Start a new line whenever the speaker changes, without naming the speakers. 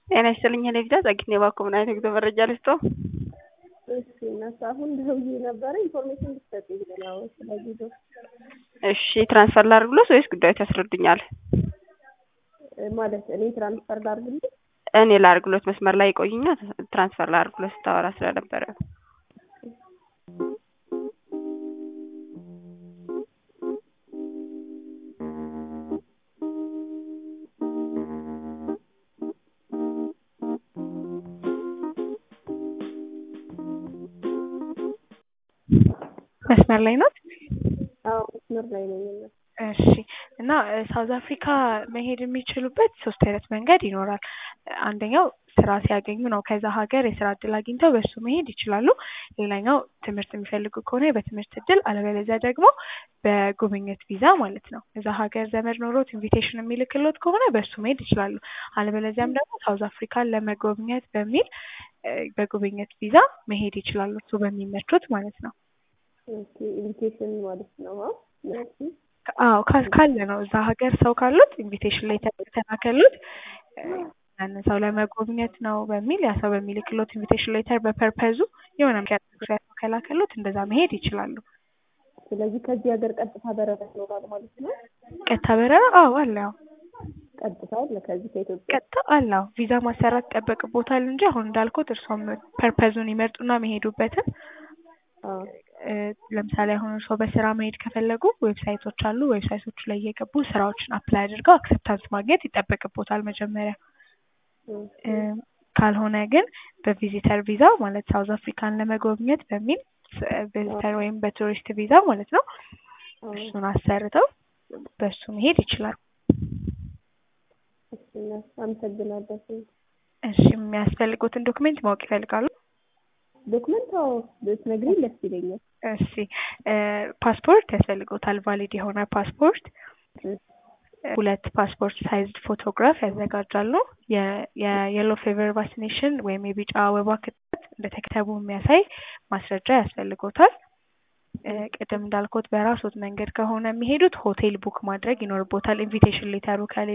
ጤና ይስጥልኝ እኔ ልጃ ጸግኔ ባኮ ምን አይነት የጉዞ መረጃ ልስጥዎ?
እሺ እነሱ አሁን ደውዬ ነበረ ኢንፎርሜሽን ልትሰጡኝ ነው ስለ ጉዞ።
እሺ ትራንስፈር ላድርግሎት ወይስ ጉዳዮች ያስረዱኛል?
ማለት እኔ ትራንስፈር ላድርግልኝ?
እኔ ላድርግሎት መስመር ላይ ይቆዩኛ ትራንስፈር ላድርግሎት ስታወራ ስለነበረ መስመር ላይ ናት?
አዎ መስመር ላይ ነኝ።
እሺ እና ሳውዝ አፍሪካ መሄድ የሚችሉበት ሶስት አይነት መንገድ ይኖራል። አንደኛው ስራ ሲያገኙ ነው ከዛ ሀገር የስራ እድል አግኝተው በሱ መሄድ ይችላሉ። ሌላኛው ትምህርት የሚፈልጉ ከሆነ በትምህርት እድል፣ አለበለዚያ ደግሞ በጉብኝት ቪዛ ማለት ነው። እዛ ሀገር ዘመድ ኖሮት ኢንቪቴሽን የሚልክሎት ከሆነ በሱ መሄድ ይችላሉ። አለበለዚያም ደግሞ ሳውዝ አፍሪካን ለመጎብኘት በሚል በጉብኝት ቪዛ መሄድ ይችላሉ። እሱ በሚመቹት ማለት ነው።
ኦኬ ኢንቪቴሽን ማለት ነው።
አዎ ካለ ነው እዛ ሀገር ሰው ካሉት ኢንቪቴሽን ላይ ተላከሉት ያንን ሰው ለመጎብኘት ነው በሚል ያ ሰው በሚልክሎት ኢንቪቴሽን ሌተር በፐርፐዙ የሆነ ምክንያት ከላከሉት እንደዛ መሄድ ይችላሉ።
ስለዚህ ከዚህ ሀገር ቀጥታ በረራ ይኖራል ማለት ነው።
ቀጥታ በረራ አዎ አለ። ያው
ቀጥታ አለ ከዚህ ከኢትዮጵያ
ቀጥታ አለው ቪዛ ማሰራት ይጠበቅቦታል እንጂ አሁን እንዳልኩት እርሶም ፐርፐዙን ይመርጡና መሄዱበትን ለምሳሌ አሁን እርስዎ በስራ መሄድ ከፈለጉ ዌብሳይቶች አሉ። ዌብሳይቶቹ ላይ እየገቡ ስራዎችን አፕላይ አድርገው አክሰፕታንስ ማግኘት ይጠበቅቦታል መጀመሪያ። ካልሆነ ግን በቪዚተር ቪዛ ማለት ሳውዝ አፍሪካን ለመጎብኘት በሚል ቪዚተር ወይም በቱሪስት ቪዛ ማለት ነው እሱን አሰርተው በሱ መሄድ ይችላሉ።
አመሰግናለሁ።
እሺ የሚያስፈልጉትን ዶክሜንት ማወቅ ይፈልጋሉ?
ዶክመንት አዎ ብትነግሪኝ ደስ ይለኛል።
እሺ ፓስፖርት ያስፈልጎታል። ቫሊድ የሆነ ፓስፖርት፣ ሁለት ፓስፖርት ሳይዝድ ፎቶግራፍ ያዘጋጃሉ። የየሎ ፌቨር ቫክሲኔሽን ወይም የቢጫ ወባ ክትባት እንደተከተቡ የሚያሳይ ማስረጃ ያስፈልጎታል። ቅድም እንዳልኩት በራሶት መንገድ ከሆነ የሚሄዱት ሆቴል ቡክ ማድረግ ይኖርቦታል። ኢንቪቴሽን ሌተሩ ከሌ